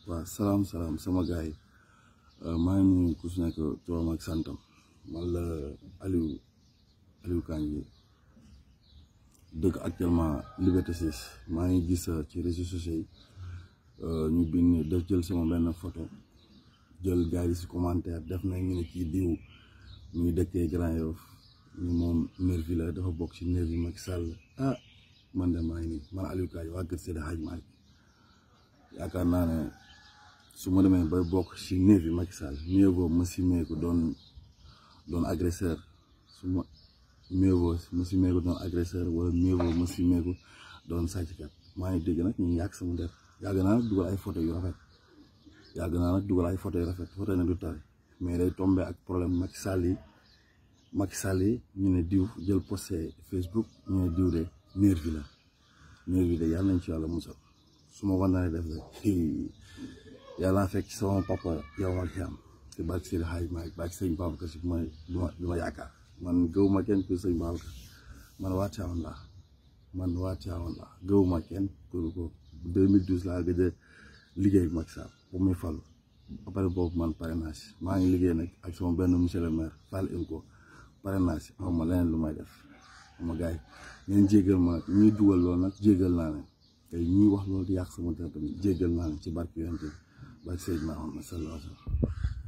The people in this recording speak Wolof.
waaw salaam salaam sama gars yi maa ngi nuyu ku si nekk turam ak santam man la Aliou Aliou Kandji dëkk actuellement Liberté 6 maa ngi gis ci réseaux sociaux yi ñu bind def jël sama benn photo jël gars yi si commentaire def na ñu ne kii diw mu ngi dëkkee Grand Yoff ñu moom nervi la dafa bokk ci nervi Macky Sall ah man de maa ngi nii man Aliou Kandji waa kër Seydi Hadji Malick yaakaar naa ne su ma demee bay bokk ci nervi Macky Sall mieux vaut ma simee ko doon doon agresseur su ma mieux vaut ma simee ko doon agresseur wala mieux vaut ma simee ko doon sàcckat maa ngi dégg nag ñu yàq sama der yàgg naa nag dugal ay photo yu rafet yàgg naa nag dugal ay photo yu rafet photo yi nag du tari mais day tombé ak problème Macky Sall yi Macky Sall yi ñu ne diw jël posté Facebook ñu ne diw de nervi la nervi de yàlla nañ ci yàlla musal su ma war naa def rek yàlla fekk sama papa yow ak yam te barke Seydi Hadji Malick barke sëñ Babacar Si bi ma bi ma yaakaar man gëwuma kenn pour sëñ Babacar man waa Tivaouane laa man waa Tivaouane laa gëwuma kenn pour ko 2012 laa gëj a liggéey ak Macky Sall bu muy falu après boobu man parrainage maa ngi liggéey nag ak sama benn monsieur le maire Fall Inco parrainage xaw ma leneen lu may def xam nga gars yi ngeen jéggal ma ñuy dugal loolu nag jéggal naa leen tey ñuy wax loolu di yàq sama dara tamit jéggal naa leen ci barke yonent bi barke Seydina Muhammad sallallahu alayhi wa sallam